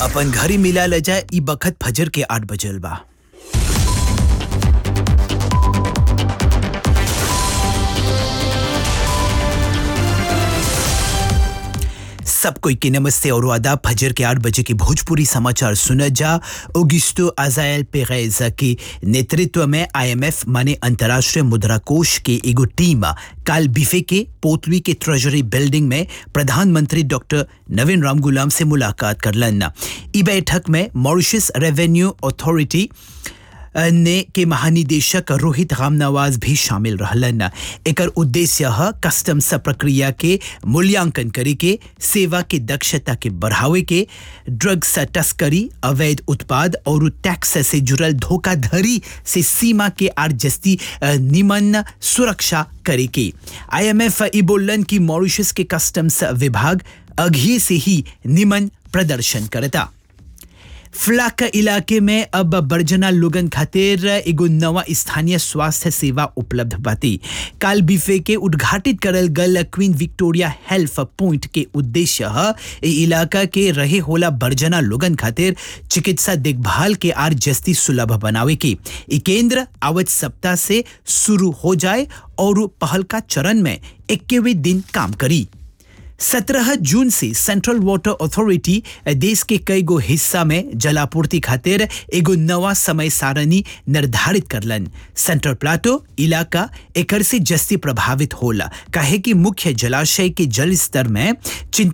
अपन घरी मिला ल जाए ई बखत फजर के आठ बजल बा सब कोई के नमस्ते और आदाब फजर के आठ बजे के भोजपुरी समाचार सुना जा ओगिस्टो अजायल पेगैज के नेतृत्व में आईएमएफ माने अंतर्राष्ट्रीय मुद्रा कोष के एगो टीम काल बिफे के पोतली के ट्रेजरी बिल्डिंग में प्रधानमंत्री डॉक्टर नवीन राम गुलाम से मुलाकात करलन ई बैठक में मॉरिशस रेवेन्यू अथॉरिटी ने के महानिदेशक रोहित रामनवाज भी शामिल रहलन एकर उद्देश्य ह कस्टम्स प्रक्रिया के मूल्यांकन करे के सेवा के दक्षता के बढ़ावे के ड्रग्स तस्करी अवैध उत्पाद और टैक्स से जुड़ल धोखाधड़ी से सीमा के आर जस्ती निमन सुरक्षा करे के आईएमएफ ई बोलन कि मॉरिशस के कस्टम्स विभाग अघिए से ही निमन प्रदर्शन करता फ्लाक इलाके में अब बर्जना लोगन खातिर एगो नवा स्थानीय स्वास्थ्य सेवा उपलब्ध बाती काल बिफे के उद्घाटित करल गल क्वीन विक्टोरिया हेल्थ पॉइंट के उद्देश्य ह ए इलाका के रहे होला बर्जना लोगन खातिर चिकित्सा देखभाल के आर जस्ती सुलभ बनावे के ई केंद्र आवत सप्ताह से शुरू हो जाए और पहल का चरण में इक्कीसवें दिन काम करी सत्रह जून से सेंट्रल वाटर अथॉरिटी देश के कई गो हिस्सा में जलापूर्ति खातिर एगो नवा समय सारणी निर्धारित करलन सेंट्रल प्लाटो इलाका एकर से जस्ती प्रभावित होला काहे कि मुख्य जलाशय के जल स्तर में चिंता